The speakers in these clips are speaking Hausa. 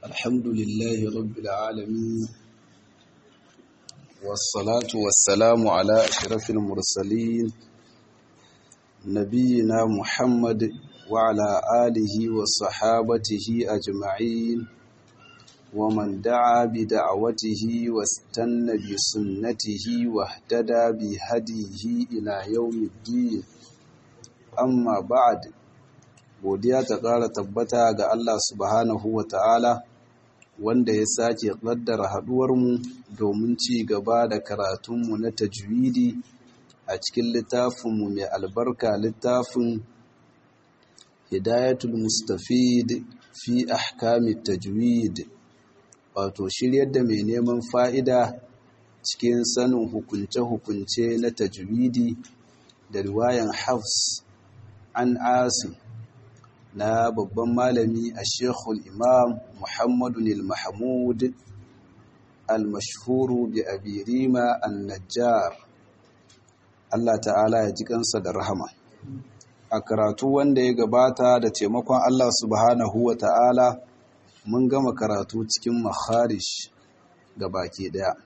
الحمد لله رب العالمين والصلاة والسلام على أشرف المرسلين نبينا محمد وعلى آله وصحابته أجمعين ومن دعا بدعوته واستنى بسنته واهتدى بهديه إلى يوم الدين amma ba'ad godiya ta ƙara tabbata ga Allah subhanahu wa ta'ala wanda ya sake ƙaddara haɗuwarmu domin ci gaba da karatunmu na tajwidi a cikin littafinmu mai albarka littafin hidayatul mustafid fi ahkamit tajwid wato shiryar da mai neman fa'ida cikin sanin hukunce-hukunce na tajwidi da riwayan hafs an asim na babban malami a shekul imam muhammadu al-mahmud al-mashhuru bi abirima an-najjar Allah ta'ala ya ji kansa da rahama a karatu wanda ya gabata da taimakon Allah subhanahu wa ta'ala mun gama karatu cikin makharish ga baki daya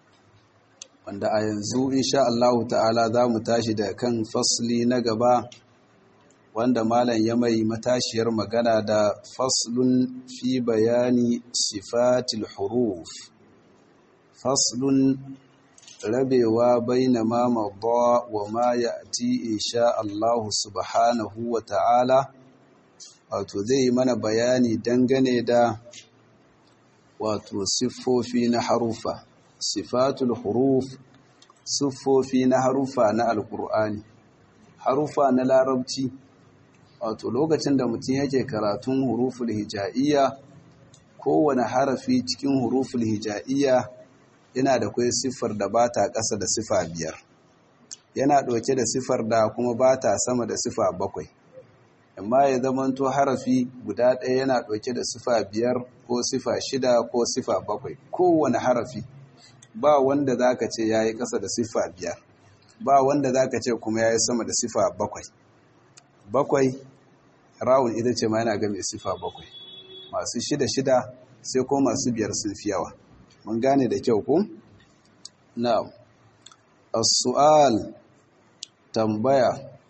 wanda a yanzu insha Allah ta'ala za mu tashi da kan fasli na gaba wanda malam ya mai matashiyar magana da faslun fi bayani sifatil huruf faslun rabewa baina ma madda wa ma ya'ti insha Allah subhanahu wa ta'ala wato zai mana bayani dangane da wato siffofi na harufa sifatul huruf siffofi na harufa na alkur'ani harufa na larabci wato lokacin da mutum yake karatun huruful hija'iyya kowane harafi cikin huruful hija'iyya yana da kai siffar da ba ta ƙasa da sifa biyar yana ɗauke da siffar da kuma ba ta sama da sifa bakwai amma ya zamanto harafi guda ɗaya yana ɗauke da sifa biyar ko sifa shida ko sifa bakwai kowane harafi ba wanda za ka ce ya yi ƙasa da sifa biyar ba wanda za ka ce kuma ya yi sama da sifa bakwai bakwai rawun ita ce ma yana ga mai sifa bakwai masu shida shida sai ko masu biyar sun fi yawa mun gane da kyau ku na'am as-su'al tambaya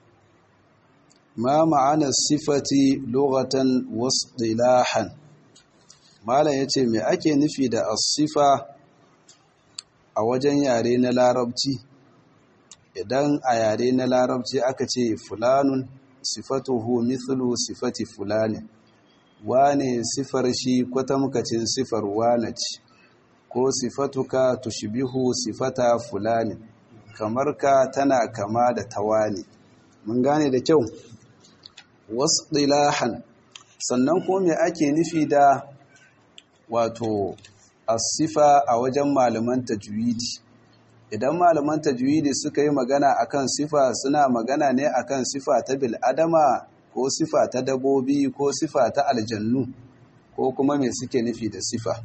ma ma'ana sifati lughatan wasdilahan malam yace me ake nufi da as-sifa a wajen yare na larabci idan a yare na larabci aka ce fulanun sifatuhu mithlu sifati fulani wane sifar shi kwatamkacin sifar wane ce ko sifatuka tushbihu sifata fulani kamar ka tana kama da tawani mun gane da kyau wasdilahan sannan ko me ake nufi da wato asifa a wajen malaman tajwidi idan malaman tajwidi suka yi magana akan sifa suna magana ne akan sifa ta bil'adama ko sifa ta dabobi ko sifa ta aljannu ko kuma me suke nufi da sifa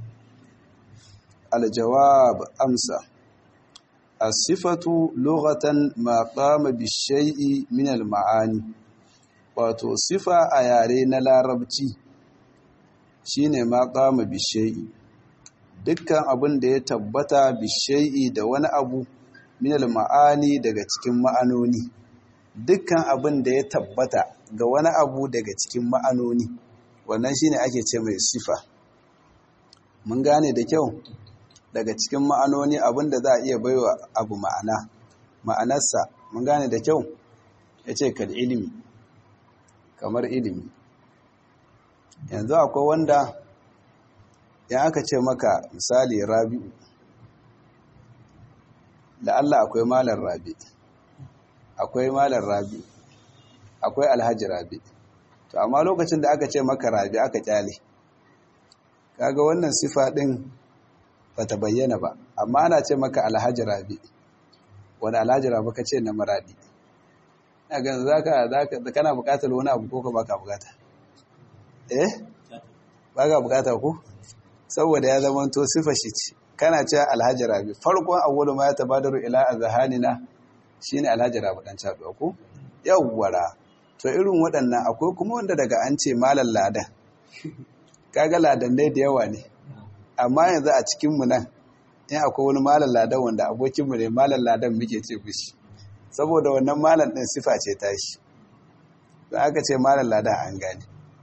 aljawab amsa as-sifatu lughatan ma qama bi-shay'i min al-ma'ani wato sifa a yare na larabci shine ma qama bi-shay'i dukkan abin da ya tabbata bishai'i da wani abu minal ma'ani daga cikin ma'anoni dukkan abin da ya tabbata ga wani abu daga cikin ma'anoni wannan shine ake ce mai sifa mun gane da kyau daga cikin ma'anoni abin da za a iya baiwa abu ma'ana ma'anarsa mun gane da kyau ya ce kal ilimi kamar ilimi yanzu akwai wanda in aka ce maka misali rabi'u da Allah akwai malar rabi akwai malar rabi akwai alhaji rabi to amma lokacin da aka ce maka rabi aka kyale kaga wannan sifa din bata bayyana ba amma ana ce maka alhaji rabi wani alhaji rabi ka ce na maradi ina ganin zaka zaka kana bukatar wani abu ko ka baka bukata eh baka bukata ko saboda ya zama to sifa shi ce kana cewa alhaji rabi farkon awwalu ma ya tabadaru ila azhanina shine alhaji rabi dan chaduwa ko yawwara to irin waɗannan akwai kuma wanda daga an ce malam ladan kaga ladannai da yawa ne amma yanzu a cikinmu nan in akwai wani malam ladan wanda abokinmu ne malam ladan muke ce bishi saboda wannan malam ɗin sifa ce tashi don aka ce malam ladan an gane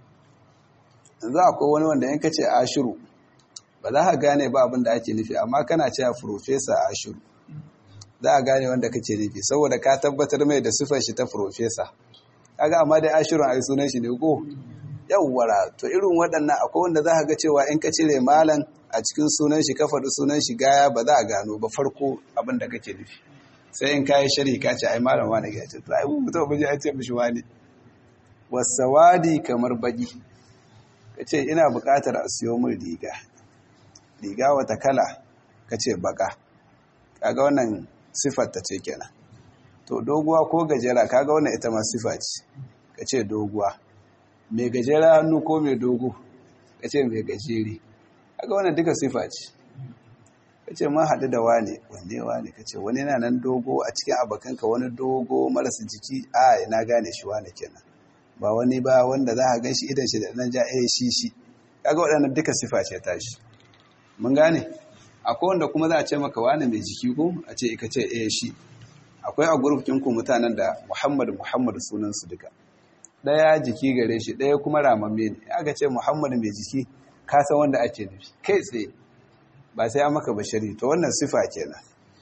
yanzu akwai wani wanda in ka ce ashiru ba za ka gane ba abin da ake nufi amma kana cewa profesa ashiru za a gane wanda kake nufi saboda ka tabbatar mai da sifar shi ta profesa kaga amma dai ashirun ai sunan shi ne ko yawwara to irin waɗannan akwai wanda za ka ga cewa in ka cire malam a cikin sunan shi ka faɗi sunan shi gaya ba za a gano ba farko abin da kake nufi sai in kayi sharhi ka ce ai malam wani ga ce to ai mun mutum ba ji ce mishi wani wasawadi kamar baki ka ce ina buƙatar a siyo min riga riga wata kala ka ce baka kaga wannan siffar ta ce kenan to doguwa ko gajera kaga wannan ita ma siffa ce ka ce doguwa mai gajera hannu ko mai dogo ka ce mai gajeri kaga wannan duka siffa ce ka ce ma haɗu da wane wanne wane ka ce wani yana nan dogo a cikin abokanka wani dogo marasa jiki a ina gane shi wane kenan ba wani ba wanda za a gan shi idan shi da ɗan ja eh shi shi kaga waɗannan duka siffa ce tashi mun gane akwai wanda kuma za a ce maka wani mai jiki ko a ce ika ce eh shi akwai a gurfin ku mutanen da Muhammad Muhammad sunan su duka daya jiki gare shi daya kuma ramamme ne aka ce Muhammad mai jiki ka san wanda ake nufi kai tsaye ba sai an maka bashari to wannan sifa kenan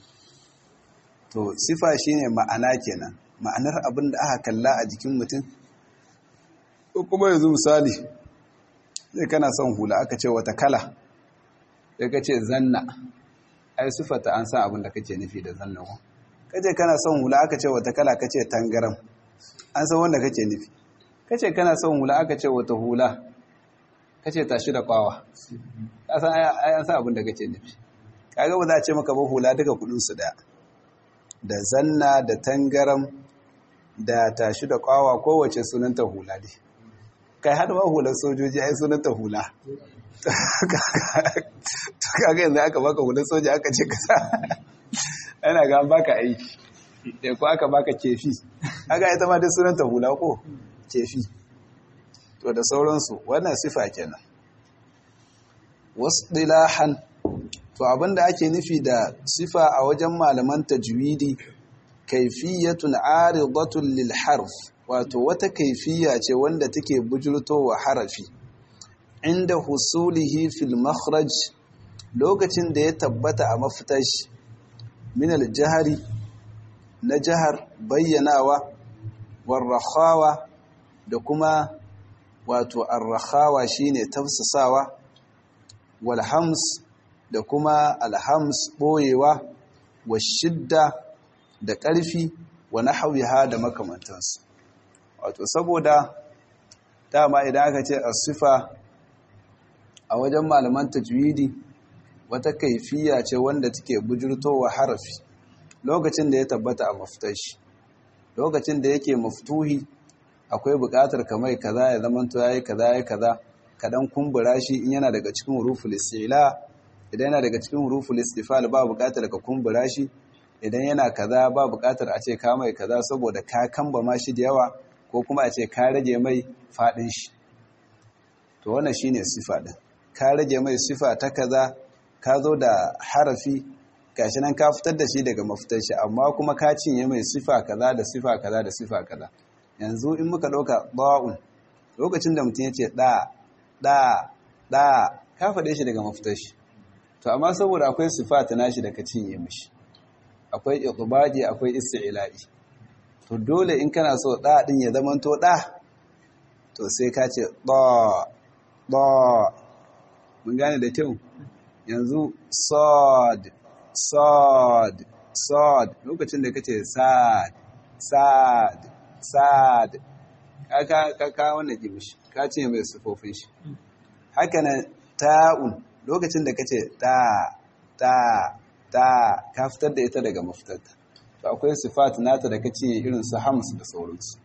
to sifa shine ma'ana kenan ma'anar abin da aka kalla a jikin mutum ko kuma yanzu misali sai kana son hula aka ce wata kala sai ka ce zanna ai sifata an san abin da kake nufi da zanna ko kace kana son hula aka ce wata kala kace tangaram an san wanda kake nufi kace kana son hula aka ce wata hula kace tashi da kwawa ka san ai an san abin da kake nufi kaga ba za a ce maka ba hula duka kudin su daya da zanna da tangaram da tashi da kwawa kowace sunanta hula ne kai har ma hular sojoji ai sunanta hula kaga yanzu aka baka hular soja aka ce kasa ana ga an baka aiki da ko aka baka kefi aka ita ma dai sunanta hula ko kefi to da sauransu wannan sifa kenan wasu dilahan to abinda ake nufi da sifa a wajen malaman tajwidi kaifiyatun aridatun lil harf wato wata kaifiya ce wanda take bujurtowa harafi inda husulihi fil makhraj lokacin da ya tabbata a mafitar shi min al-jahari na jahar bayyanawa warrahawa da kuma wato arrahawa shine tafsasawa walhams da kuma alhams boyewa wa shidda da ƙarfi wa nahwiha da makamantansu wato saboda dama idan aka ce as-sifa a wajen malaman tajwidi wata kaifiya ce wanda take bujurtowa harafi lokacin da ya tabbata a mafitar shi lokacin da yake maftuhi akwai buƙatar kamar kaza ya zamanto yayi kaza yayi kaza kadan kumbura shi in yana daga cikin huruful istila idan yana daga cikin huruful istifal ba buƙatar ka kumbura shi idan yana kaza ba buƙatar a ce ka mai kaza saboda ka kamba ma shi da yawa ko kuma a ce ka rage mai fadin shi to wannan shine sifa din ka rage mai sifa ta kaza ka zo da harafi gashi nan ka fitar da shi daga mafitar shi amma kuma ka cinye mai sifa kaza da sifa kaza da sifa kaza yanzu in muka ɗauka ba'un lokacin da mutum ya ce ɗa ɗa ɗa ka faɗe shi daga mafitar shi to amma saboda akwai sifa ta nashi da ka cinye mishi akwai iqbadi akwai isti'la'i to dole in kana so ɗa ɗin ya zamanto ɗa to sai ka ce ɗa ɗa mun gane da kyau yanzu sod sod sod lokacin da kace sad sad sad ka ka ka wannan gimishi ka ce mai sufofin shi haka nan ta'un lokacin da kace ta ta ta ka fitar da ita daga mafitarta to akwai sifat nata da kace irin su hams da sauransu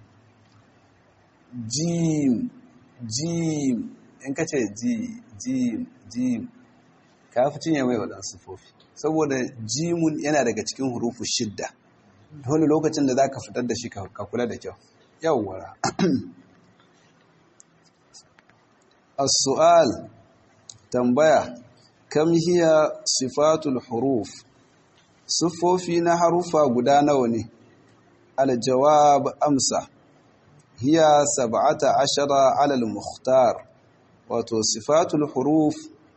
jim jim in kace ji jim jim ka fi cinye mai waɗansu sufofi saboda jimun yana daga cikin hurufu shidda dole lokacin da za ka fitar da shi ka kula da kyau yawwara as-su'al tambaya kam hiya sifatul huruf siffofi na harufa guda nawa ne al-jawab amsa hiya sab'ata ashara ala al-mukhtar wato sifatul huruf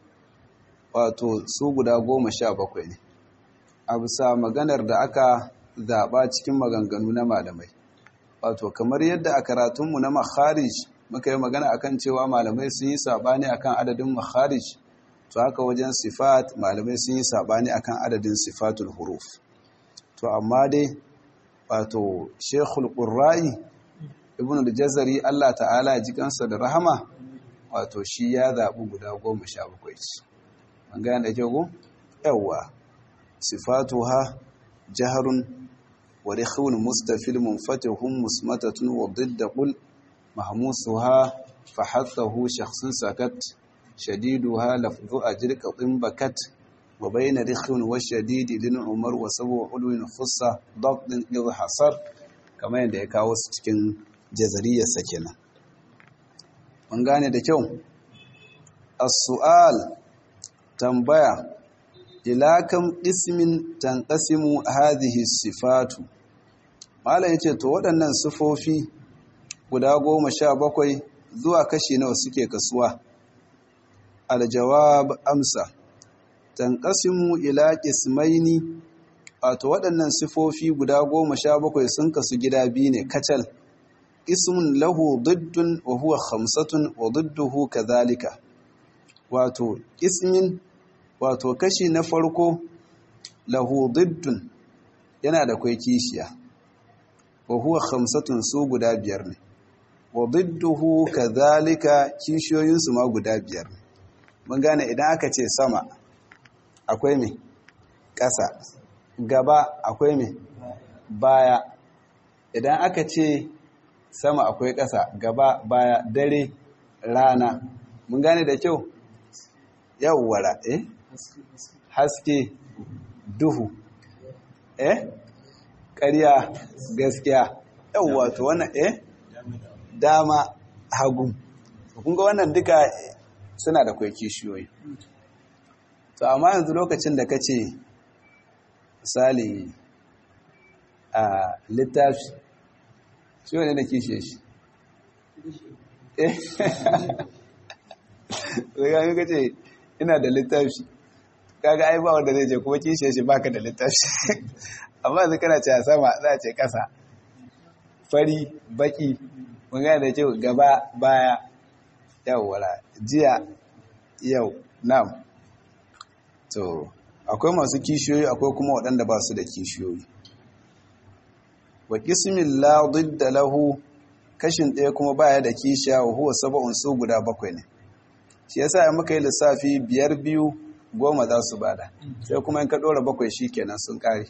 wato su guda goma sha bakwai ne a bisa maganar da aka zaɓa cikin maganganu na malamai wato kamar yadda a karatunmu na makharij muka yi magana akan cewa malamai sun yi saɓani akan adadin makharij to haka wajen sifat malamai sun yi saɓani akan adadin sifatul huruf to amma dai wato shekul ƙurra'i ibn al-jazari Allah ta'ala ya ji kansa da rahama wato shi ya zaɓi guda goma sha bakwai ce an gane da kyau yawwa sifatuha jaharun wa rikhun mustafil munfatihun musmatatun wa didda qul mahmusuha fa hathahu shakhsun sakat shadiduha lafdhu ajr qatin bakat wa bayna rikhun wa shadid lin umar wa sabu ulwin khussa dabdin idh hasar kamar yadda ya kawo su cikin jazariyarsa kenan mun gane da kyau as-su'al tambaya ila kam ismin tanqasimu hadhihi sifatu mala yace to waɗannan sifofi guda goma sha bakwai zuwa kashi nawa suke kasuwa aljawab amsa tanqasimu ila qismaini wato waɗannan sifofi guda goma sha bakwai sun kasu gida biyu ne kacal ismun lahu diddun wa huwa khamsatun wa didduhu kadhalika wato ismin wato kashi na farko lahu diddun yana da kwai kishiya wa huwa khamsatun su guda biyar ne wa didduhu kadhalika kishiyoyin su ma guda biyar ne mun gane idan aka ce sama akwai me ƙasa gaba akwai me baya idan aka ce sama akwai ƙasa gaba baya dare rana mun gane da kyau yawwara eh haske duhu eh ƙarya gaskiya yawwa to wannan eh dama hagu kun ga wannan duka suna da kwai kishiyoyi to amma yanzu lokacin da ka ce misali a littafi shi wane da kishiye shi eh zai ga ce ina da littafi kaga ai ba wanda zai je kuma kishiye shi baka da littafi amma yanzu kana ce a sama za a ce kasa fari baki mun gane da cewa gaba baya yawwala jiya yau nam to akwai masu kishiyoyi akwai kuma waɗanda ba su da kishiyoyi wa qismin la didda lahu kashin ɗaya kuma baya da kishiya wa huwa sab'un su guda bakwai ne shi yasa in muka yi lissafi biyar biyu goma za su bada sai kuma in ka ɗora bakwai shikenan sun kare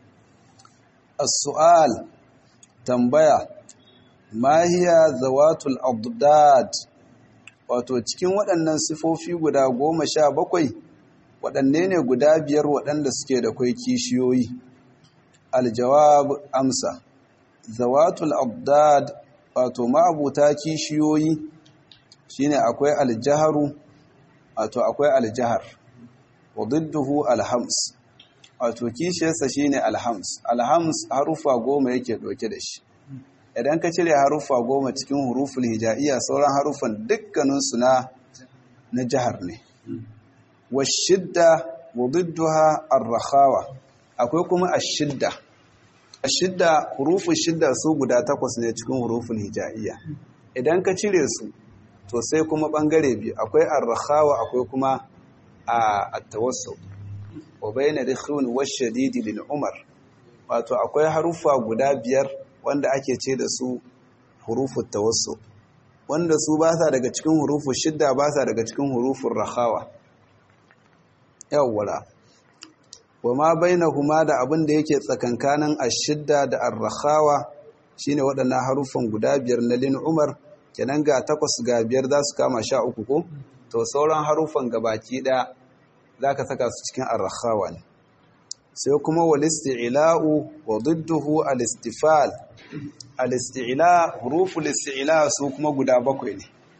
as-su'al tambaya ma hiya zawatul abdad wato cikin waɗannan sifofi guda goma sha bakwai waɗanne ne guda biyar waɗanda suke da kwai kishiyoyi aljawab amsa zawatul abdad wato ma'abuta kishiyoyi shine akwai aljaharu wato akwai aljahar wa didduhu alhams wato kishiyarsa shine alhams alhams harufa goma yake ɗauke da shi idan ka cire haruffa goma cikin huruful hija'iyya sauran haruffan dukkaninsu na na jihar ne washidda wa didduha ar-rakhawa akwai kuma ashidda ashidda huruful shidda su guda takwas ne cikin huruful hija'iyya idan ka cire su to sai kuma bangare biyu akwai ar-rakhawa akwai kuma at-tawassul wa bayna rikhun wash-shadid lil umar wato akwai haruffa guda biyar wanda ake ce da su hurufun tawassu wanda su ba sa daga cikin hurufun shidda ba sa daga cikin hurufun rahawa yawwala wa ma bainahuma da abin da yake tsakankanin ashidda da ar-rahawa shine waɗannan harufan guda biyar na lin umar kenan ga takwas ga biyar za su kama sha uku ko to sauran harufan gabaki ɗaya za ka saka su cikin ar-rahawa ne sai kuma walisti'ila'u wa didduhu al-istifal al-isti'la huruful isti'la su kuma guda bakwai ne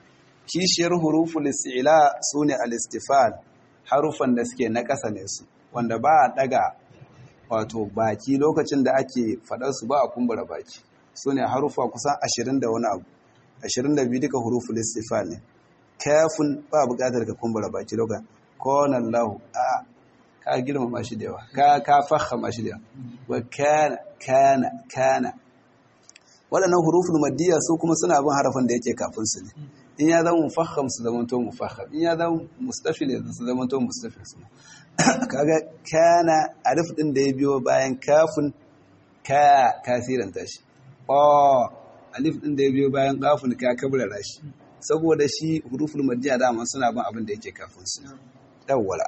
kishiyar huruful isti'la sune al-istifal harufan da suke na ƙasa ne su wanda ba a daga wato baki lokacin da ake faɗar su ba a kumbura baki sune harufa kusan 20 da wani abu 22 duka huruful istifal ne kafin ba buƙatar ka kumbura baki lokacin kona Allah a ka girmama shi da yawa ka ka fahama shi da yawa wa kana kana kana waɗannan huruful maddiya su kuma suna bin harafin da yake kafin su ne in ya zama mufaham su zama to mufaham in ya zama mustafil su zama to mustafil su kaga kana alif din da ya biyo bayan kafin ka kasiran tashi o alif din da ya biyo bayan kafin ka kabrara shi saboda shi huruful maddiya dama suna bin abin da yake kafin su yawwala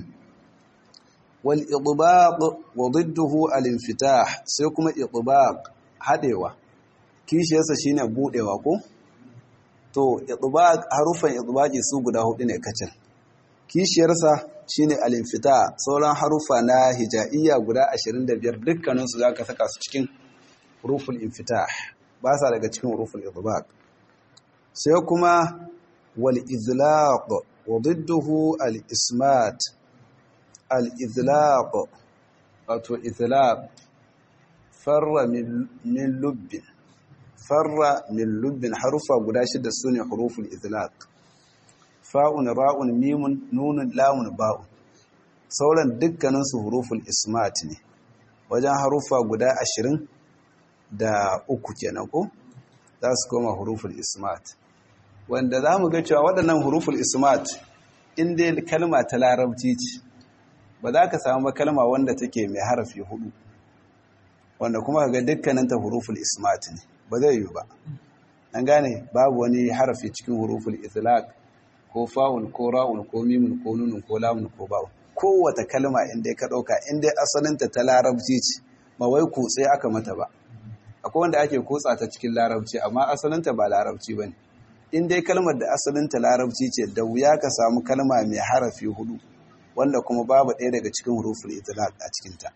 wal idbaq wa didduhu al infitah sai kuma idbaq hadewa kishiyarsa shine budewa ko to idbaq harufan idbaqi su guda hudu ne kacal kishiyarsa shine al infitah sauran harufa na hijaiya guda 25 dukkanin su zaka saka su cikin huruful infitah ba sa daga cikin huruful idbaq sai kuma wal izlaq wa didduhu al ismat al izlaq wato izlaq farra min lubbin farra min lubbin harufa guda shida sune huruful izlaq fa'un ra'un mimun nunun lamun ba'un sauran dukkanin su huruful ismat ne wajen harufa guda ashirin da uku kenan ko za su koma huruful ismat wanda za mu ga cewa waɗannan huruful ismat inda kalma ta larabci ce ba za ka samu kalma wanda take mai harafi hudu wanda kuma ga dukkanin ta huruful ismat ne ba zai yi ba an gane babu wani harafi cikin huruful itlaq ko fa'un ko ra'un ko mimun ko nunun ko lamun ko ba'un kowace kalma inda ka ɗauka inda asalinta ta larabci ce ba wai kutse aka mata ba akwai wanda ake kutsa ta cikin larabci amma asalinta ba larabci ba ne in dai kalmar da asalinta larabci ce da wuya ka samu kalma mai harafi hudu wanda kuma babu ɗaya daga cikin huruful itlaq a cikinta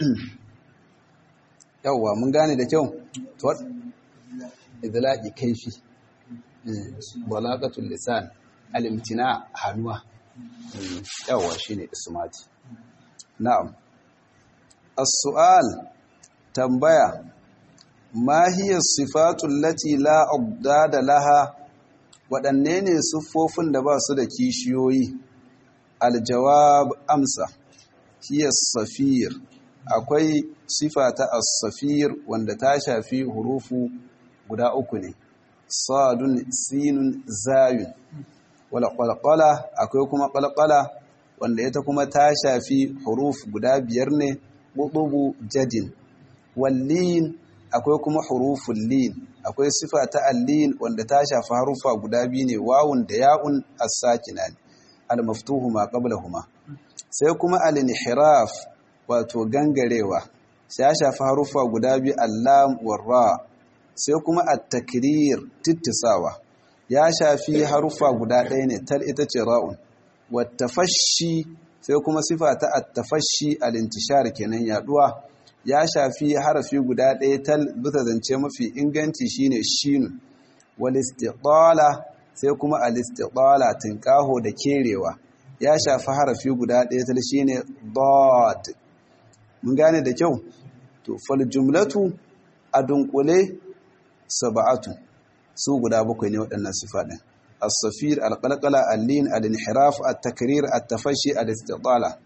yawwa mun gane da kyau to idlaqi kaifi balaqatul lisan al-imtina hanuwa yawwa shine ismati na'am as-su'al tambaya ma hiya sifatu allati la abdada laha waɗanne ne siffofin da ba su da kishiyoyi aljawab amsa hiya safir akwai sifa ta as-safir wanda ta shafi hurufu guda uku ne sadun sinun zayun wala qalqala akwai kuma qalqala wanda ita kuma ta shafi huruf guda biyar ne qutubu jadin wallin akwai kuma huruful lin akwai sifa ta allin wanda ta shafi harufa guda biyu ne wawun da ya'un as-sakina ne al-maftuhu ma qablahuma sai kuma al-inhiraf wato gangarewa sai ya shafi harufa guda biyu allam warra sai kuma at-takrir tittisawa ya shafi harufa guda ɗaya ne tal ita ce ra'un wattafashi sai kuma sifa ta at-tafashi al-intishar kenan yaduwa ya shafi harafi guda ɗaya tal bisa zance mafi inganci shine shinun wal istiqala sai kuma al istiqala tinkaho da kerewa ya shafi harafi guda ɗaya tal shine dad mun gane da kyau to fal jumlatu adunkule sab'atu su guda bakwai ne waɗannan sifa ɗin as-safir al-qalqala al-lin al-inhiraf at-takrir at-tafashi al-istiqala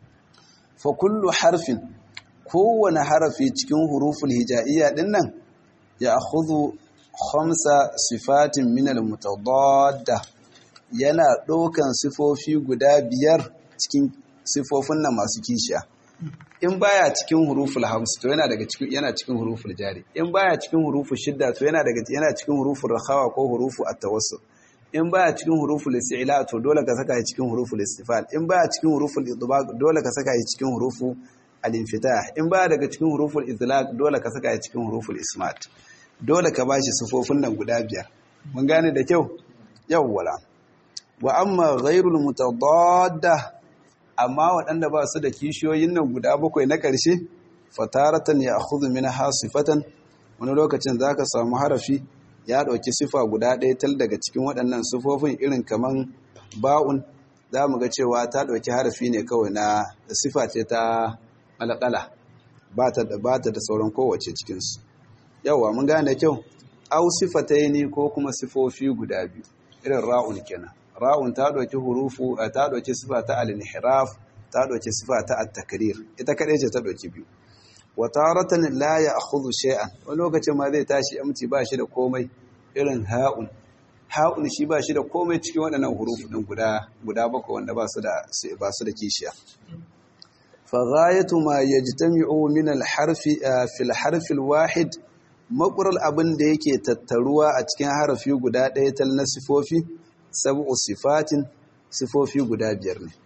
fa kullu harfin kowane harafi cikin huruful hija'iyya din nan ya akhudhu khamsa sifatin min al-mutadadda yana ɗaukan sifofi guda biyar cikin sifofin nan masu kishiya in baya cikin huruful hams to yana daga cikin yana cikin huruful jari in baya cikin huruful shidda to yana daga yana cikin huruful rakhawa ko hurufu at-tawassul in baya cikin huruful isti'la to dole ka saka shi cikin huruful istifal in baya cikin huruful idbaq dole ka saka shi cikin hurufu al-infitah in baya daga cikin huruful izlaq dole ka saka shi cikin huruful ismat dole ka bashi sifofin nan guda biyar mun gane da kyau yawwala wa amma ghairul mutadadda amma waɗanda ba su da kishiyoyin nan guda bakwai na ƙarshe fataratan ya akhudhu min hasifatan wani lokacin zaka samu harafi ya ɗauki sifa guda ɗaya tal daga cikin waɗannan sifofin irin kaman ba'un za mu ga cewa ta ɗauki harafi ne kawai na sifa ce ta malakala ba ta da sauran kowace cikinsu yawa mun gane kyau au sifataini ko kuma sifofi guda biyu irin ra'un kenan ra'un ta ɗauki hurufu ta ɗauki sifa ta al-inhiraf ta ɗauki sifa ta at-takrir ita kaɗai ce ta ɗauki biyu wa taratan la ya'khudhu shay'an wani lokacin ma zai tashi amci ba shi da komai irin ha'un ha'un shi ba shi da komai cikin waɗannan hurufu ɗin guda guda bakwai wanda ba su da ba su da kishiya fa ghayatu ma yajtami'u min al-harfi fi al-harfi al-wahid maƙurar abin da yake tattaruwa a cikin harafi guda ɗaya tal na sifofi sabu sifatin sifofi guda biyar ne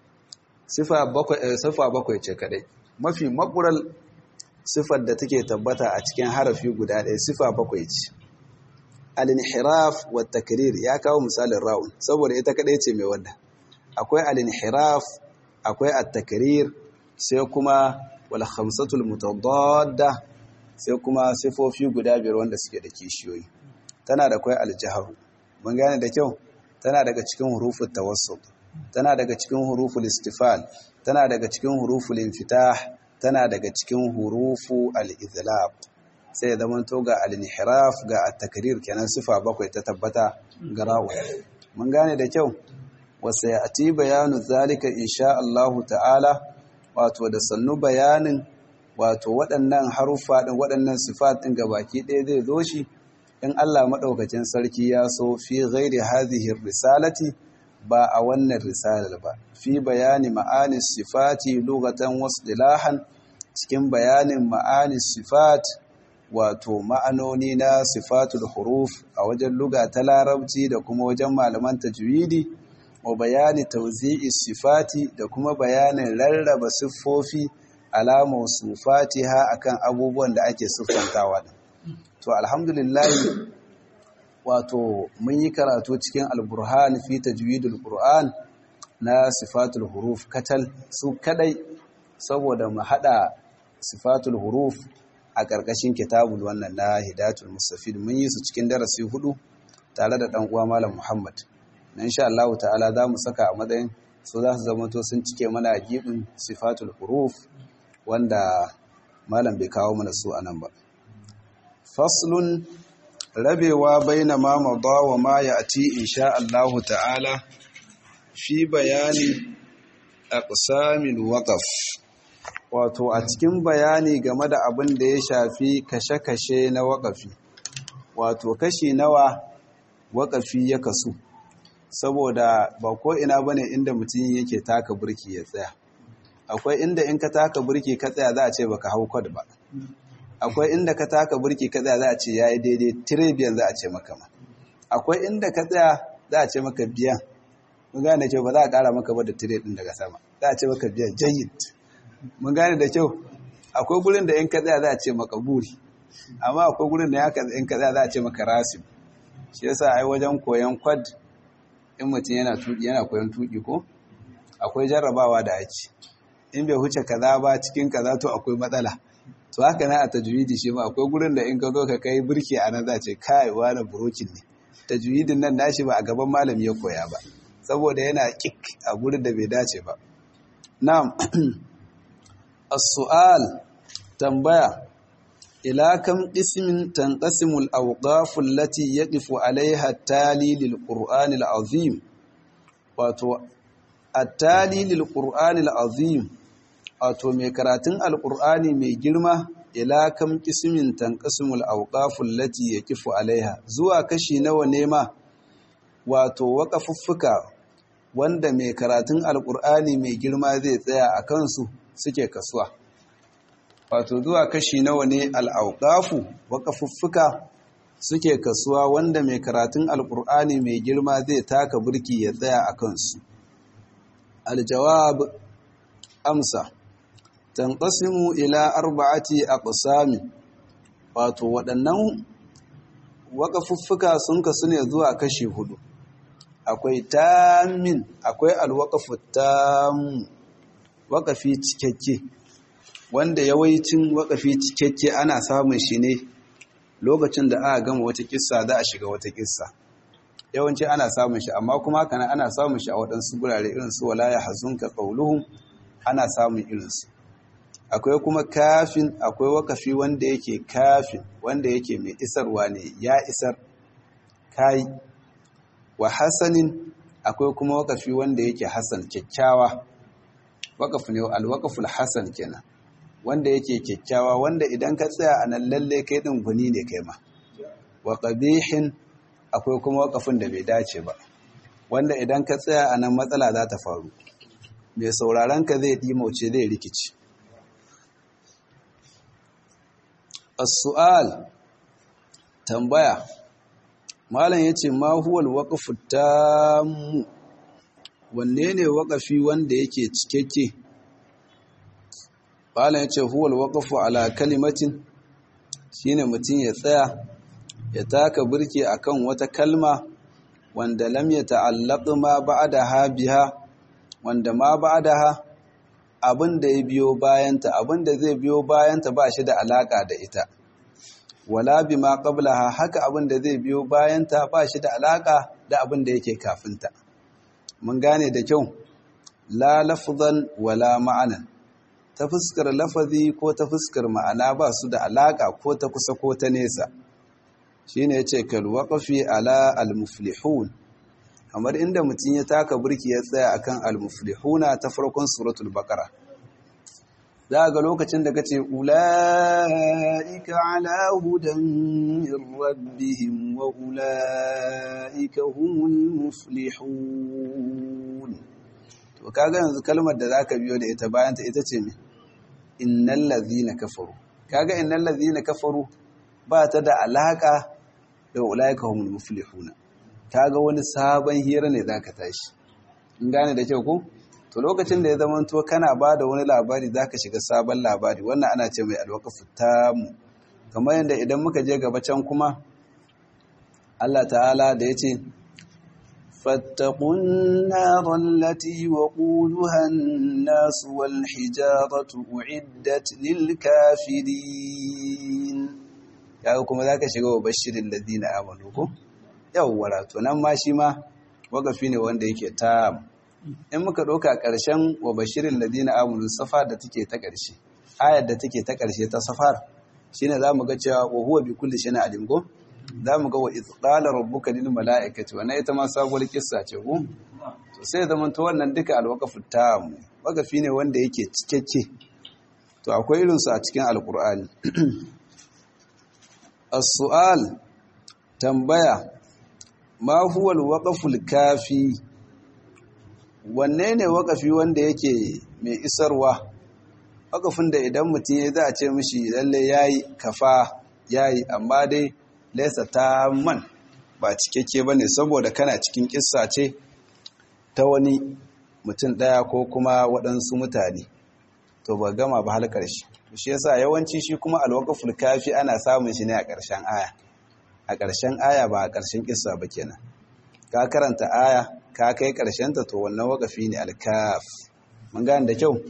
sifa bakwai ce kaɗai mafi maƙurar sifar da take tabbata a cikin harafi guda ɗaya sifa bakwai ce al-inhiraf wa takrir ya kawo misalin ra'un saboda ita kaɗai ce mai wanda akwai al-inhiraf akwai at-takrir sai kuma wal khamsatul mutadadda sai kuma sifofi guda biyar wanda suke da kishiyoyi tana da kwai aljaharu mun gane da kyau tana daga cikin huruful tawassut tana daga cikin huruful istifal tana daga cikin huruful infitah tana daga cikin hurufu al-izlaq sai zaman to ga al-inhiraf ga at-takrir kenan sifa bakwai ta tabbata ga ra'u mun gane da kyau wasa ya'ti bayanu zalika insha Allah ta'ala wato da sannu bayanin wato waɗannan haruffa ɗin waɗannan sifatin baki ɗaya zai zo shi in Allah maɗaukacin sarki ya so fi ghairi hadhihi risalati ba a wannan risalar ba fi bayani ma'ani sifati lugatan wasdilahan cikin bayanin ma'ani sifat wato ma'anoni na sifatul huruf a wajen luga ta larabci da kuma wajen malaman tajwidi wa bayani tawzi'i sifati da kuma bayanin rarraba siffofi alamu su fatiha akan abubuwan da ake siffantawa din to alhamdulillah wato mun yi karatu cikin alburhan fi tajwidul qur'an na sifatul huruf katal su kadai saboda mu hada sifatul huruf a ƙarƙashin kitabul wannan na hidayatul mustafid mun yi su cikin darasi hudu tare da dan uwa malam muhammad na insha Allah ta'ala za mu saka a matsayin su za su zama to sun cike mana gibin sifatul huruf wanda malam bai kawo mana su anan ba faslun rabewa baina ma madha wa ma ya'ti insha Allah ta'ala fi bayani aqsamil waqf wato a cikin bayani game da abin da ya shafi kashe-kashe na waƙafi wato kashi nawa waƙafi ya kasu saboda ba ko ina bane inda mutum yake taka burki ya tsaya akwai inda in ka taka burki ka tsaya za a ce baka hau kwad ba akwai inda ka taka burki ka tsaya za a ce yayi daidai tiribiyan za a ce maka ma akwai inda ka tsaya za a ce maka biyan mun gane kyau ba za a ƙara maka ba da tire din daga sama za a ce maka biyan jayyid mun gane da kyau akwai gurin da in ka tsaya za a ce maka buri amma akwai gurin da ya in ka tsaya za a ce maka rasim shi yasa ai wajen koyon kwad in mutum yana tuki yana koyon tuki ko akwai jarrabawa da ake in bai huce kaza ba cikin kaza to akwai matsala to haka na a tajwidi shi ma akwai gurin da in ka zo ka kai burki a nan za ce kai wani burokin ne tajwidin nan nashi ba a gaban malami ya koya ba saboda yana kik a gurin da bai dace ba na'am as-su'al tambaya ila kam qismin tanqasimu al-awqaf allati yaqifu 'alayha at-tali lil-qur'an al-azim wato at-tali lil-qur'an al-azim wato mai karatun al-qur'ani mai girma ila kam qismin tanqasimu al-awqaf allati yaqifu 'alayha zuwa kashi nawa ne ma wato waqafuffuka wanda mai karatun al-qur'ani mai girma zai tsaya a kansu suke kasuwa wato zuwa kashi nawa ne al'auƙafu waƙafuffuka suke kasuwa wanda mai karatun alƙur'ani mai girma zai taka burki ya tsaya a kansu aljawab amsa tanqasimu ila arba'ati aqsami wato waɗannan waƙafuffuka sun kasu ne zuwa kashi hudu akwai tamin akwai alwaƙafu tamu waƙafi cikakke wanda yawancin waƙafi cikakke ana samun shi ne lokacin da aka gama wata kissa za a shiga wata kissa yawanci ana samun shi amma kuma kana ana samun shi a waɗansu gurare irin su wala ya hazunka qauluhum ana samun irinsu akwai kuma kafin akwai wakafi wanda yake kafin wanda yake mai isarwa ne ya isar kai wa hasanin akwai kuma wakafi wanda yake hasan kyakkyawa wakafi ne alwakaful hasan kenan wanda yake kyakkyawa wanda idan ka tsaya a nan lalle kai din guni ne kai ma wa qabihin akwai kuma wakafin da bai dace ba wanda idan ka tsaya a nan matsala za ta faru mai sauraron ka zai ɗimauce zai rikici as-su'al tambaya malam yace ma huwal waqfu tammu wanne ne waqafi wanda yake cikakke malam yace huwal waqfu ala kalimatin shine mutum ya tsaya ya taka burki akan wata kalma wanda lam yata'allaq ma ba'daha biha wanda ma ba'daha abin da ya biyo bayanta abin da zai biyo bayanta ba shi da alaka da ita wala bima qablaha haka abin da zai biyo bayanta ba shi da alaka da abin da yake kafinta mun gane da kyau la lafzan wala ma'anan ta fuskar lafazi ko ta fuskar ma'ana ba su da alaka ko ta kusa ko ta nesa shine yace kal waqfi ala al muflihun kamar inda mutum ya taka burki ya tsaya akan al-muflihuna ta farkon suratul baqara za ga lokacin da kace ulaika ala hudan min rabbihim wa ulaika humul muflihun to kaga yanzu kalmar da zaka biyo da ita bayan ta ita ce me innal ladhina kafaru kaga innal ladhina kafaru ba ta da alaka da ulaika humul muflihuna kaga wani sabon hira ne zaka tashi in gane da kyau ko to lokacin da ya zama to kana bada wani labari zaka shiga sabon labari wannan ana ce mai alwaqafu tamu kamar yadda idan muka je gaba can kuma Allah ta'ala da yace fattaqun nar allati waquluha an-nas wal hijaratu uiddat lil kafirin kaga kuma zaka shiga wa bashirin ladina amanu ko yawwa to nan ma shi ma wagafi ne wanda yake ta in muka ɗauka ƙarshen wa bashirin ladina amunu safar da take ta ƙarshe ayar da take ta ƙarshe ta safar shine za mu ga cewa wa huwa bi kulli shay'in alim go za mu ga wa idh qala rabbuka lil mala'ikati wannan ita ma sabuwar kissa ce ko to sai zaman to wannan duka alwaqafu tam wagafi ne wanda yake cikakke to akwai irin su a cikin alqur'ani as-su'al tambaya ma huwa alwaqful kafi wanne ne waqafi wanda yake mai isarwa waqafin da idan mutum ya za a ce mishi lalle yayi kafa yayi amma dai laysa man ba cikakke bane saboda kana cikin kissa ce ta wani mutum daya ko kuma waɗansu mutane to ba gama ba halkar shi to shi yasa yawanci shi kuma alwaqful kafi ana samun shi ne a ƙarshen aya a ƙarshen aya ba a ƙarshen ƙissa ba kenan ka karanta aya ka kai ƙarshenta to wannan waƙafi ne alkaf mun gane da kyau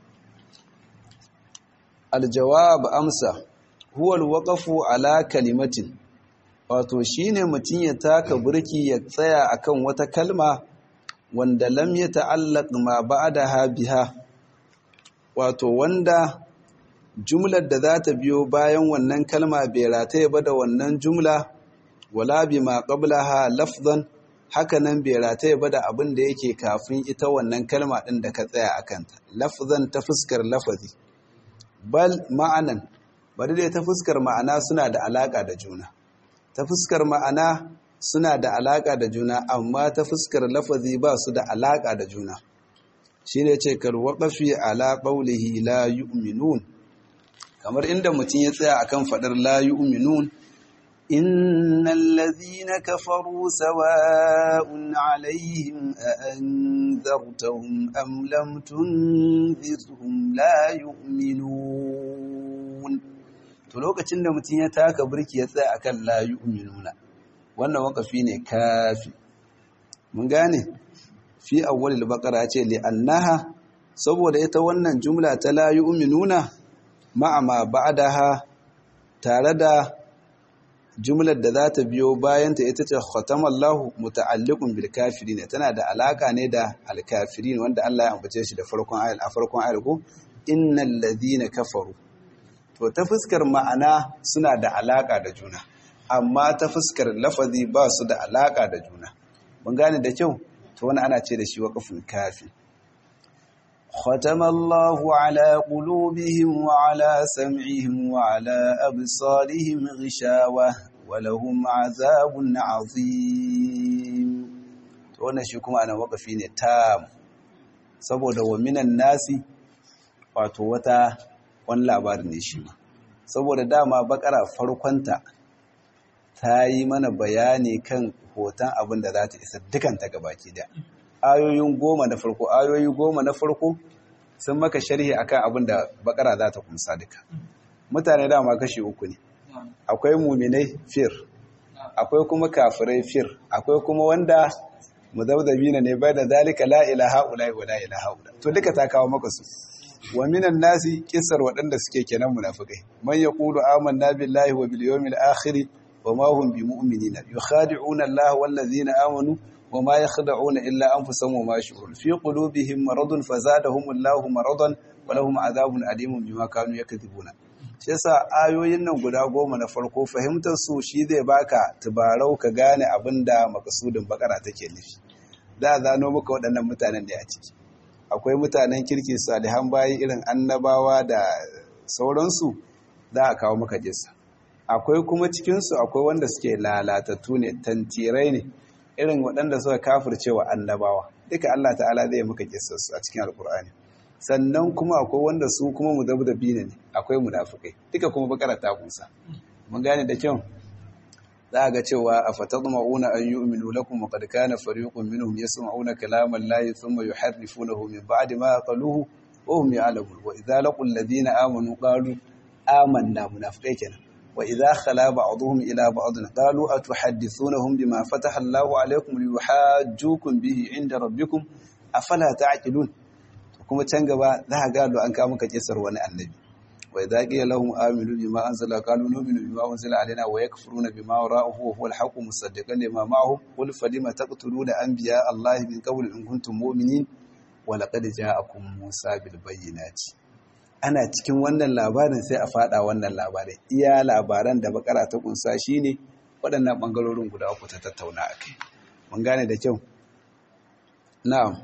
aljawab amsa huwa alwaqafu ala kalimatin wato shine mutum ya taka burki ya tsaya akan wata kalma wanda lam yata'allaq ma ba'daha biha wato wanda jumlar da za ta biyo bayan wannan kalma bai rataye ba da wannan jumla wala bi ma qablaha lafzan hakanan bai rataye ba da abin da yake kafin ita wannan kalma din da ka tsaya akanta lafzan ta fuskar lafazi bal ma'anan bari dai ta fuskar ma'ana suna da alaka da juna ta fuskar ma'ana suna da alaka da juna amma ta fuskar lafazi ba su da alaka da juna shine ce kal waqafi ala qawlihi la yu'minun kamar inda mutum ya tsaya akan fadar la yu'minun innal ladhina kafaru sawa'un 'alayhim a anzartahum am lam tunzirhum la yu'minun to lokacin da mutum ya taka burki ya tsaya akan la yu'minuna wannan wakafi ne kafi mun gane fi awwalil baqara ce li annaha saboda ita wannan jumla ta la yu'minuna ma'ama ba'daha tare da jumlar da za ta biyo bayanta ita ce khatamallahu muta'alliqun bil kafirin tana da alaka ne da al kafirin wanda Allah ya ambace shi da farkon ayat a farkon ayat ko innal ladina kafaru to ta fuskar ma'ana suna da alaka da juna amma ta fuskar lafazi ba su da alaka da juna mun gane da kyau to wani ana ce da shi waqful kafi ختم الله على قلوبهم وعلى سمعهم وعلى أبصارهم غشاوة ولهم عذاب عظيم wannan shi kuma ana wakafi ne tam saboda wa minan nasi wato wata wani labarin ne shi ma saboda dama bakara farkonta ta yi mana bayani kan hoton abin da za ta isa dukanta gabaki da ayoyin goma na farko ayoyi goma na farko sun maka sharhi akan abin da bakara za ta kumsa duka mutane dama kashi uku ne akwai muminai fir akwai kuma kafirai fir akwai kuma wanda muzabzabina ne bai da zalika la ilaha ula wa la ilaha ula to duka ta kawo maka su wa minan nasi kisar waɗanda suke kenan munafikai man yaqulu amanna billahi wa bil yawmil akhir wa ma hum bimu'minina yukhadi'una allaha wal ladzina amanu وما يخدعون إلا أنفسهم وما يشعرون في قلوبهم مرض فزادهم الله مرضا ولهم عذاب أليم بما كانوا يكذبون shi yasa ayoyin nan guda goma na farko fahimtar su shi zai baka tubarau ka gane abin da makasudin bakara take nufi za a zano maka waɗannan mutanen da a ciki akwai mutanen kirki salihan bayi irin annabawa da sauransu za a kawo maka jinsa akwai kuma cikinsu akwai wanda suke lalatattu ne tantirai ne irin waɗanda suka kafirce wa annabawa duka Allah ta'ala zai maka kissarsu a cikin alkur'ani sannan kuma akwai wanda su kuma mudabdabi ne akwai munafikai duka kuma bakara ta kusa mun gane da kyau za ga cewa afatadma'una an yu'minu lakum wa qad kana fariqun minhum yasma'una kalama Allah thumma yuharrifunahu min ba'di ma qaluhu wa hum ya'lamun wa idza laqul ladina amanu qalu amanna munafikai kenan وإذا خلا بعضهم إلى بعض قالوا أتحدثونهم بما فتح الله عليكم ليحاجوكم به عند ربكم أفلا تعقلون kuma can gaba za a gado an kawo maka kisar wani annabi wa idza qila lahum aminu bima anzala qalu nu'minu bima unzila alaina wa yakfuruna bima wara'ahu wa huwa al-haqqu musaddiqan lima ma'ahum qul falima taqtuluna anbiya allahi min qabli in kuntum mu'minin wa laqad ja'akum musa bil bayyinati ana cikin wannan labarin sai a fada wannan labarin iya labaran da bakara ta kunsa shine waɗannan ɓangarorin guda uku ta tattauna a kai mun gane da kyau na'am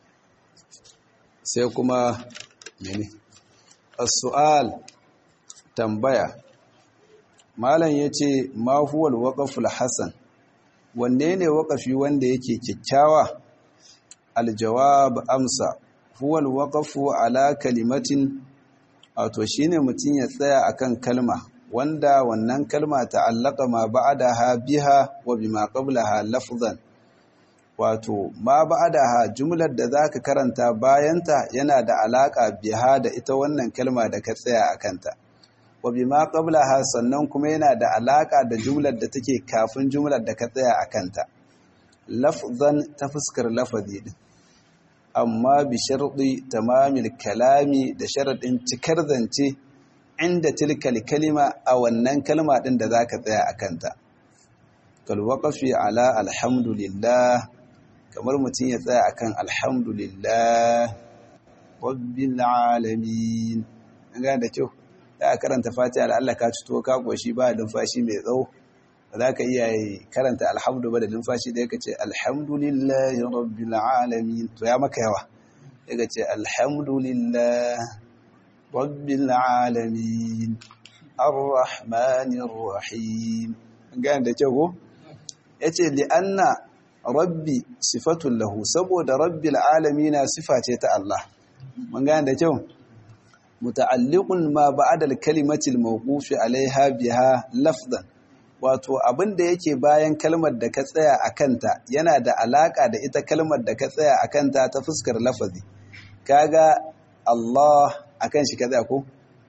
sai kuma mene as-su'al tambaya malam yace ma huwa al-waqful hasan wanne ne waqafi wanda yake kyakkyawa al-jawab amsa huwa al-waqfu ala kalimatin wato shine mutum ya tsaya akan kalma wanda wannan kalma ta'allaka ma ba'daha biha wa bima qablaha lafzan wato ma ba'daha jumlar da zaka karanta bayanta yana da alaka biha da ita wannan kalma da ka tsaya akanta wa bima qablaha sannan kuma yana da alaka da jumlar da take kafin jumlar da ka tsaya akanta lafzan ta fuskar lafazi din amma bi sharɗi tamamil kalami da sharaɗin cikar zance inda tilkal kalima a wannan kalma ɗin da za ka tsaya a kanta. Kalwaƙafi ala alhamdulillah kamar mutum ya tsaya akan alhamdulillah rabbil alamin. An gane da kyau, da karanta fatiha da Allah ka cito ka ƙoshi ba numfashi mai tsawo. ba za ka iya karanta alhamdu ba da numfashi da yaka ce alhamdulillahi rabbil alamin to ya maka yawa yaka ce alhamdulillah rabbil alamin arrahmanir rahim gane da kyau ko yace li anna rabbi sifatun lahu saboda rabbil alamin sifa ce ta Allah mun gane da kyau muta'alliqun ma ba'da al-kalimati al-mawqufi 'alayha biha lafzan wato abin da yake bayan kalmar da ka tsaya a kanta yana da alaka da ita kalmar da ka tsaya a kanta ta fuskar lafazi kaga Allah akan shi ka tsaya ko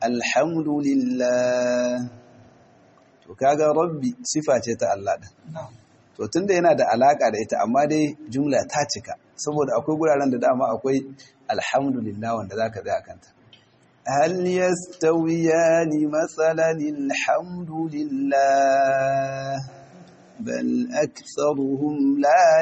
alhamdulillah to kaga rabbi sifa ce ta Allah din to tunda yana da alaka da ita amma dai jumla ta cika saboda akwai guraren da dama akwai alhamdulillah wanda zaka tsaya a kanta هل يستويان مثلا الحمد لله بل أكثرهم لا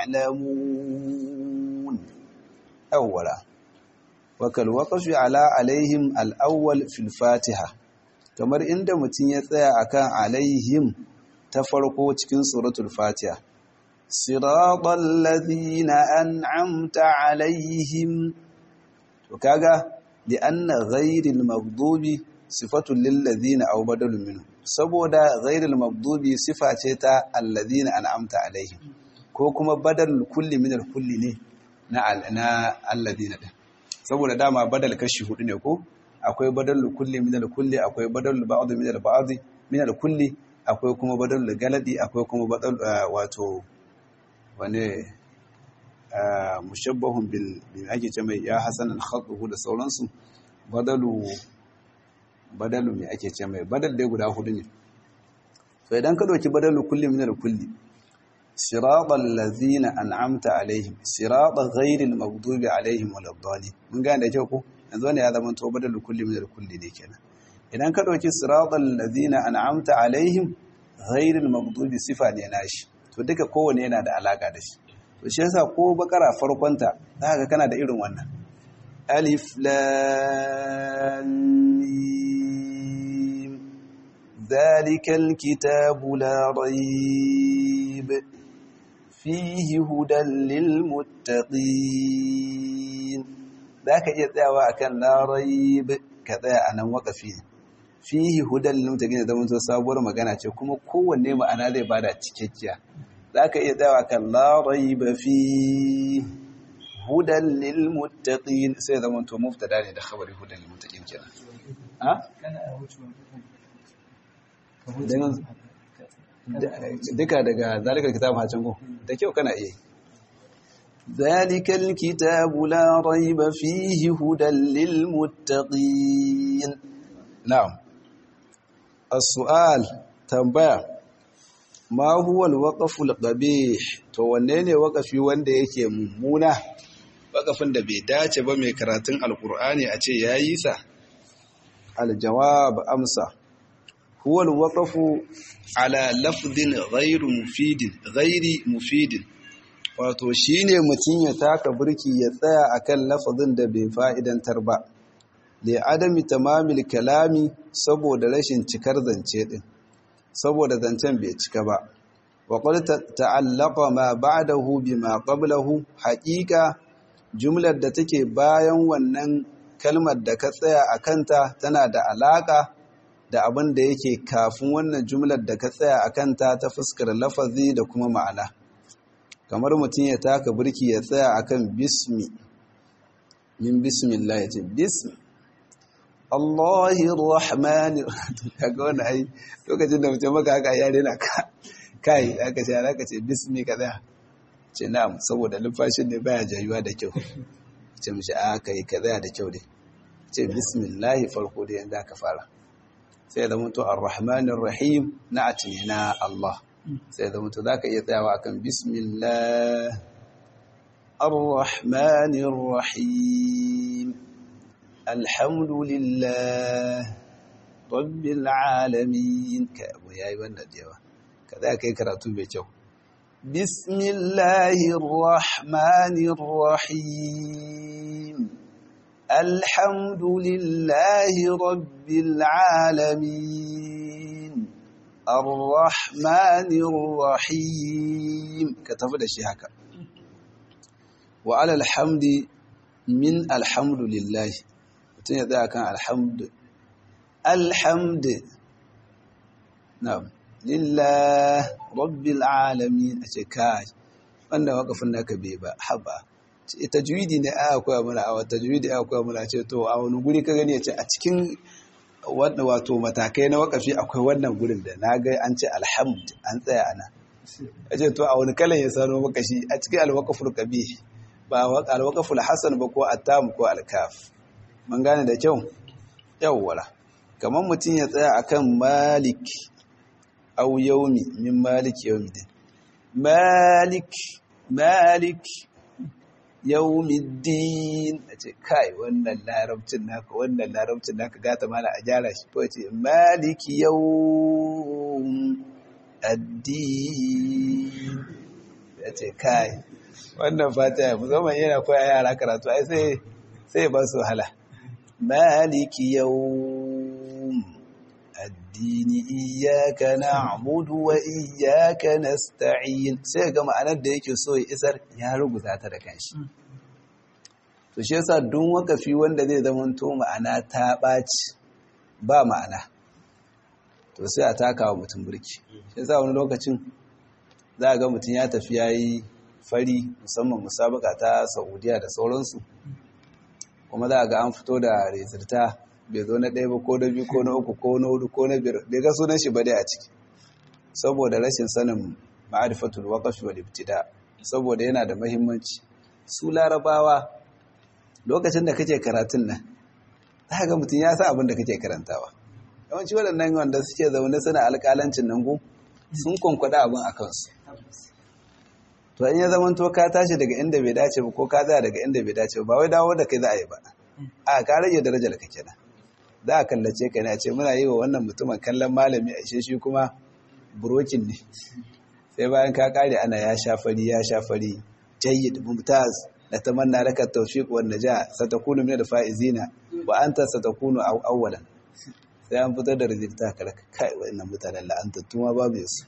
يعلمون أولا وكالوقف على عليهم الأول في الفاتحة kamar inda mutum ya tsaya akan alaihim ta farko cikin suratul fatiha siratal ladhina an'amta alaihim to kaga li anna ghayril maghdubi sifatul lil ladhina aw badalun minhu saboda ghayril maghdubi sifa ce ta alladhina an'amta alaihim ko kuma badal kulli min al kulli ne na na alladhina din saboda dama badal kashi hudu ne ko akwai badalul kulli min al-kulli akwai badalul ba'd min al-ba'd min al-kulli akwai kuma badalul galadi akwai kuma badal wato wane mushabbahun bil bil ake ce mai ya hasan al-khatuhu da sauransu badalu badalu me ake ce mai badal dai guda hudu ne to idan ka dauki badalul kulli min al-kulli siratal ladzina an'amta alaihim siratal ghayril maghdubi alaihim waladdallin mun gane da kyau ko yanzu ne ya zama to badal kulli min kulli ne kenan idan ka dauki siratal ladina an'amta alaihim ghairil maghdubi sifa ne nashi to duka kowanne yana da alaka da shi to shi yasa ko bakara farkon ta zaka kana da irin wannan alif lam mim zalikal kitabu la rayb fihi hudan lil muttaqin za ka iya tsayawa a kan larai ka tsaya a nan waƙafi fihi hudan limtagin da zama sabuwar magana ce kuma kowanne ma'ana zai bada cikakkiya za ka iya tsayawa a kan larai ba fi hudan lilmuttaqin sai zama to muftada ne da khabari hudan lilmuttaqin kenan ha duka daga zalikar kitabun hacin ko da kyau kana iya ذلك الكتاب لا ريب فيه هدى للمتقين نعم السؤال تنبيه ما هو الوقف القبيح to wanne ne wakafi wanda yake mummuna wakafin da bai dace ba mai karatun alkur'ani a ce yayi sa aljawab amsa huwa alwaqfu ala lafdin ghairu mufidin ghairi mufidin wato shi ne mutum ya taka birki ya tsaya a kan lafazin da bai fa'idantar ba da adami tamamil kalami saboda rashin cikar zance ɗin saboda zancen bai cika ba waƙwar ta'allaka ma ba da hubi ma ƙablahu haƙiƙa jumlar da take bayan wannan kalmar da ka tsaya a kanta tana da alaƙa da abin da yake kafin wannan jumlar da ka tsaya a kanta ta fuskar lafazi da kuma ma'ana. kamar mutum ya taka birki ya tsaya akan bismi min bismillah ya ce bismi Allahir Rahmanir kaga wannan ai lokacin da mutum maka haka yare na ka kai aka ce aka ce bismi ka tsaya ce na'am saboda lumfashin ne baya jayuwa da kyau ce mishi a kai ka tsaya da kyau dai ce bismillah farko da yanda ka fara sai da mutu ar-rahmanir rahim na atina Allah sai da mutu za ka iya tsayawa kan bismillah ar-rahmanir rahim alhamdulillah rabbil alamin ka abu yayi wannan jewa ka za ka yi karatu mai kyau bismillahir rahmanir rahim alhamdulillahi rabbil alamin Ar-Rahmanir Rahim ka tafi da shi haka wa alal hamdi min alhamdulillah mutum ya tsaya kan alhamdu alhamdu na'am lillah rabbil alamin a ce kai wanda wakafin naka bai ba haba tajwidi ne aya koya mana a tajwidi aya koya mana ce to a wani guri ka gani ya ce a cikin wadda wato matakai na wakafi akwai wannan gurin da na ga an ce alhamd an tsaya ana ya ce to a wani kalan ya sano maka shi a cikin alwakaful kabi ba alwakaful hasan ba ko attam ko alkaf mun gane da kyau yawwala kamar mutum ya tsaya akan malik au yaumi min malik yaumi din malik malik yawmiddin a ce kai wannan larabcin naka wannan larabcin naka gata mana a gyara shi ko ce maliki yawm addin ya ce kai wannan fata musamman yana koya yara karatu ai sai sai ba su wahala maliki yawm addini iyyaka na'budu wa iyyaka nasta'in sai ga ma'anar da yake so ya isar ya rubuta ta da kanshi to shi yasa duk wakafi wanda zai zama to ma'ana ta baci ba ma'ana to sai a taka wa mutum burki shi yasa wani lokacin za a ga mutum ya tafi yayi fari musamman musabaka ta Saudiya da sauransu kuma za a ga an fito da rezulta bai zo na ɗaya ba ko na biyu ko na uku ko na hudu ko na biyar bai ga sunan shi ba dai a ciki saboda rashin sanin ma'arifatul waqf wal ibtida saboda yana da muhimmanci su larabawa lokacin da kake karatun nan za ga mutum ya sa abin da kake karantawa yawanci waɗannan wanda suke zaune suna alƙalancin nan gu sun kwankwada abin a kansu to in ya zama to ka tashi daga inda bai dace ba ko ka tsaya daga inda bai dace ba wai dawo da kai za a yi ba a ka rage darajar ka kenan za a kallace ka ne a ce muna yi wa wannan mutumin kallon malami a ishe shi kuma burokin ne sai bayan ka kare ana ya sha fari ya sha fari jayyid mumtaz la tamanna laka tawfiq wan najah satakunu min al-faizina wa anta satakunu awwalan sai an fitar da rizikta ka kai wannan mutanen la'antattu ma babu yasu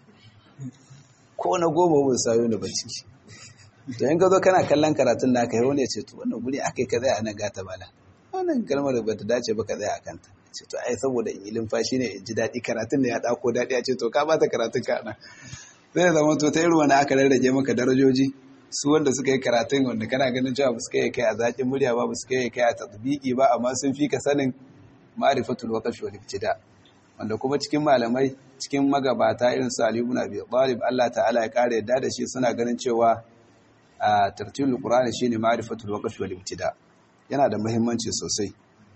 ko na goma ba sayo ne ba ciki to in ka zo kana kallon karatun naka yau ne ce to wannan guri akai ka tsaya nan gata bala wannan kalmar ba ta dace ba ka tsaya akan ta ce to ai saboda in yi limfashi ne in ji daɗi karatun ne ya ɗako daɗi a ce to ka bata karatun ka nan zai zama to ta irin wani aka rarrage maka darajoji su wanda suka yi karatun wanda kana ganin cewa ba su kai kai a zaƙin murya ba ba su kai kai a tatbiki ba amma sun fi ka sanin ma'rifatul waqf wal ibtida wanda kuma cikin malamai cikin magabata irin su Ali ibn Abi Talib Allah ta'ala ya kare yadda da shi suna ganin cewa a tartilul Qur'ani shine ma'rifatul waqf wal ibtida yana da muhimmanci sosai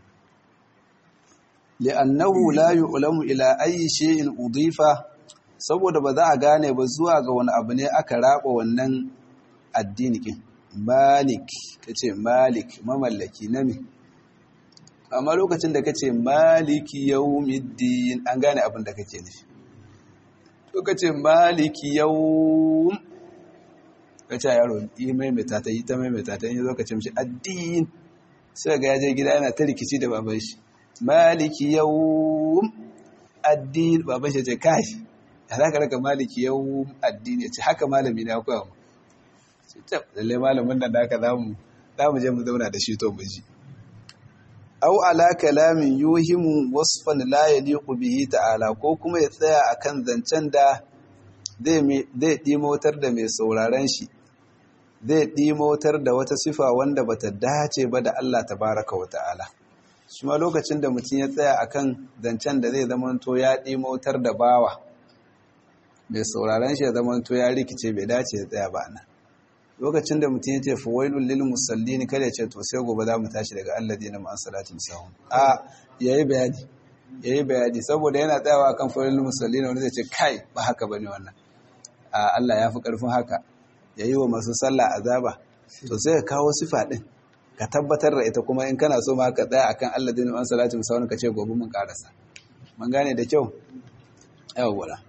li'annahu la yu'lamu ila ayyi shay'in udifa saboda ba za a gane ba zuwa ga wani abu ne aka raba wannan addini kin malik kace malik mamallaki na me amma lokacin da kace maliki yawmiddin an gane abin da kake nufi to kace maliki yawm kace yaro yi maimaita ta yi ta maimaita ta yi zo ka ce mishi addin sai ga yaje gida yana ta rikici da baban shi maliki yawm addin baban shi ce kai ya zaka raka maliki yawm addin ya ce haka malami na koya mu sai tab lalle malamin nan da haka zamu zamu je mu zauna da shi to mu ji aw ala kalamin yuhimu wasfan la yaliqu bihi ta'ala ko kuma ya tsaya akan zancen da zai zai dimotar da mai sauraron shi zai dimotar da wata sifa wanda bata dace ba da Allah tabaraka wa ta'ala shi ma lokacin da mutum ya tsaya akan zancen da zai zamanto ya dimotar da bawa mai sauraron shi ya zamanto ya rikice bai dace ya tsaya ba nan lokacin da mutum ya ce fawailul lil musallin kada ya ce to sai gobe za mu tashi daga alladina ma salatin sahun a yayi bayani yayi bayani saboda yana tsayawa akan fawailul musallin wanda zai ce kai ba haka bane wannan a Allah ya fi karfin haka yayi wa masu sallah azaba to sai ka kawo sifa din ka tabbatar da ita kuma in kana so ma ka tsaya akan alladina ma salatin sahun ka ce gobe mun karasa mun gane da kyau yawwa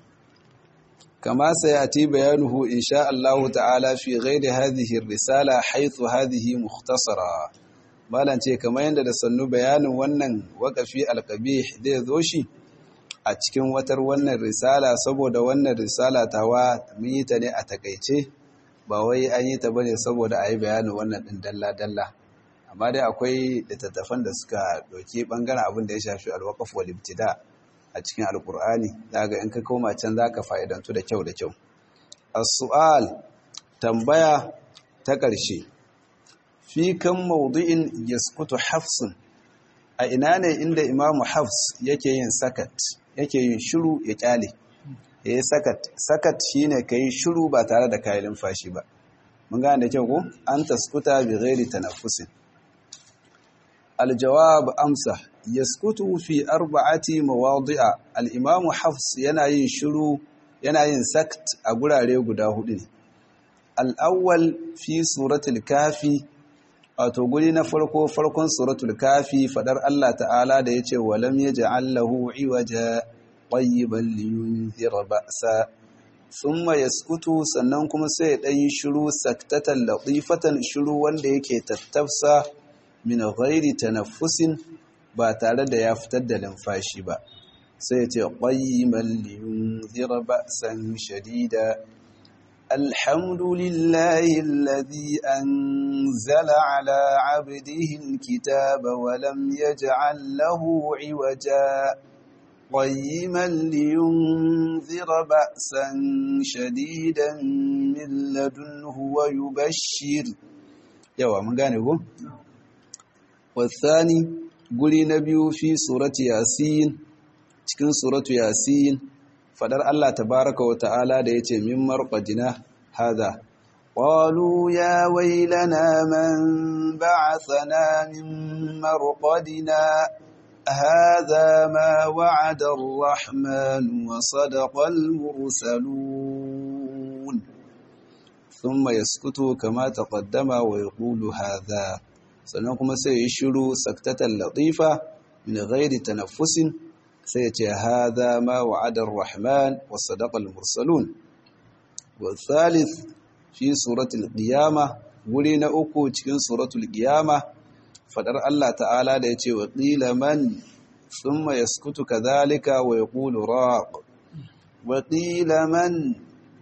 كما سيأتي بيانه إن شاء الله تعالى في غير هذه الرسالة حيث هذه مختصرة malan ce kamar yadda da sannu bayanin wannan waƙafi alƙabih zai zo shi a cikin watar wannan risala saboda wannan risala tawa mun yi ta ne a takaice ba wai an yi ta bane saboda a yi bayanin wannan ɗin dalla-dalla amma dai akwai littattafan da suka ɗauki ɓangaren abin da ya shafi alwaƙaf wal ibtida a cikin alkur'ani daga in ka koma can za ka fa'idantu da kyau da kyau as-su'al tambaya ta ƙarshe fi kan maudu'in yaskutu hafsun a ina ne inda imamu hafs yake yin sakat yake yin shiru ya kyale ya yi sakat sakat shine ka yi shiru ba tare da kayan numfashi ba mun gane da kyau ko an taskuta bi ghairi tanaffusin aljawab amsa yaskutu fi arba'ati mawadi'a al-imam hafs yana yin shiru yana yin sakt a gurare guda hudu ne al'awwal fi suratul kafi wato guri na farko farkon suratul kafi fadar Allah ta'ala da ya ce walam ya ja'allahu iwaja ƙwayyiban liyunzira ba'sa thumma yaskutu sannan kuma sai ɗan yi shiru saktatan latifatan shiru wanda yake tattafsa min ghairi tanaffusin ba tare da ya fitar da limfashi ba sai ce qayyiman liyunzira ba'san shadida alhamdulillahi alladhi anzala ala 'abdihi alkitaba wa lam yaj'al lahu 'iwaja قيما لينذر بأسا شديدا من لدنه ويبشر يوا من غانيكو والثاني قولي نبي في سورة ياسين cikin suratu yasin fadar Allah tabaraka wa ta'ala da yace min marqadina hada qalu ya waylana man ba'athana min marqadina هذا ما وعد الرحمن وصدق المرسلون ثم يسكت كما تقدم ويقول هذا sannan kuma sai ya shiru saktatan latifa min ghairi tanaffusin sai ya ce hadha ma wa'ada ar-rahman wa sadaqa al-mursalun wa thalith fi suratul qiyamah guri na uku cikin suratul qiyamah fadar Allah ta'ala da ya ce wa ƙila man sun ma ya skutu ka zalika wa ya ƙulu raƙo wa ƙila man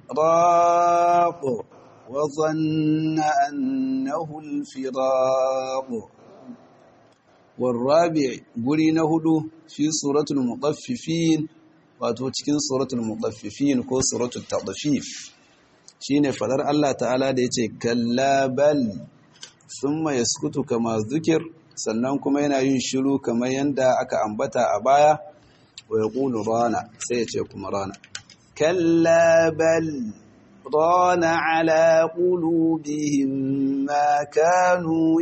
raƙo wa zanna annahul firaƙo warrabi guri na hudu fi suratul muƙaffifin wato cikin suratul muƙaffifin ko suratul taɗafif shine fadar Allah ta'ala da ya ce kallabal summa yaskutu kama zukir sannan kuma yana yin shiru kamar yanda aka ambata a baya wa yaqulu rana sai ya ce kuma rana kalla bal rana ala qulubihim ma kanu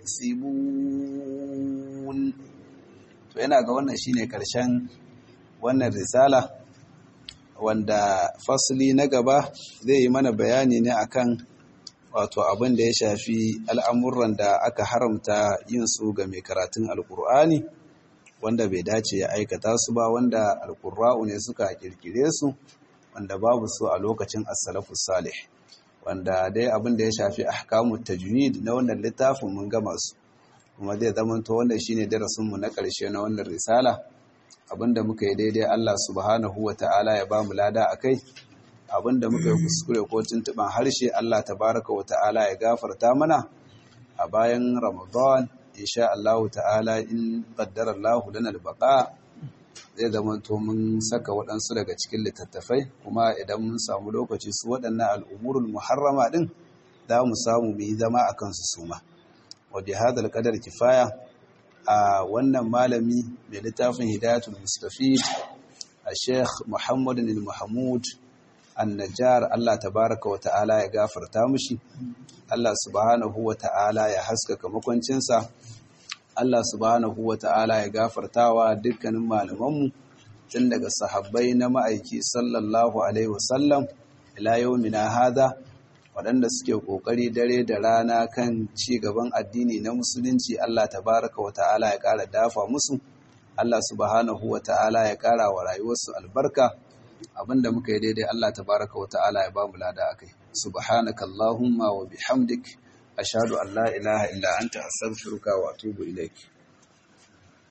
yaksibun to yana ga wannan shine karshen wannan risala wanda fasli na gaba zai yi mana bayani ne akan wato abin da ya shafi al'amuran da aka haramta yin su ga mai karatun alkur'ani wanda bai dace ya aikata su ba wanda alkur'a'u ne suka kirkire su wanda babu su a lokacin as-salafus salih wanda dai abin da ya shafi ahkamut tajwid na wannan littafin mun gama su kuma zai zamanto wannan shine darasin mu na ƙarshe na wannan risala abinda muka yi daidai Allah subhanahu wata'ala ya bamu lada akai abinda muka yi kuskure ko tuntuban harshe Allah tabaraka wa ta'ala ya gafarta mana a bayan Ramadan insha Allah ta'ala in qaddara Allah lana al-baqa zai zama to mun saka waɗansu daga cikin littattafai kuma idan mun samu lokaci su waɗannan al'umurul muharrama din za mu samu mu yi zama a kansu suma wa bi hadal qadar kifaya a wannan malami mai littafin hidayatul mustafid a sheikh muhammad bin mahmud annajar Allah tabaraka wa ta'ala ya gafarta mushi Allah subhanahu wa ta'ala ya haskaka makwancinsa Allah subhanahu wa ta'ala ya gafartawa dukkanin malamanmu tun daga sahabbai na ma'aiki sallallahu alaihi wasallam ila yawmina hada waɗanda suke ƙoƙari dare da rana kan ci gaban addini na musulunci Allah tabaraka wa ta'ala ya ƙara dafa musu Allah subhanahu wa ta'ala ya ƙara wa rayuwarsu albarka abinda muka yi daidai Allah tabaraka wa ta'ala ya bamu lada akai subhanaka allahumma wa bihamdik ashhadu an la ilaha illa anta astaghfiruka wa atubu ilaik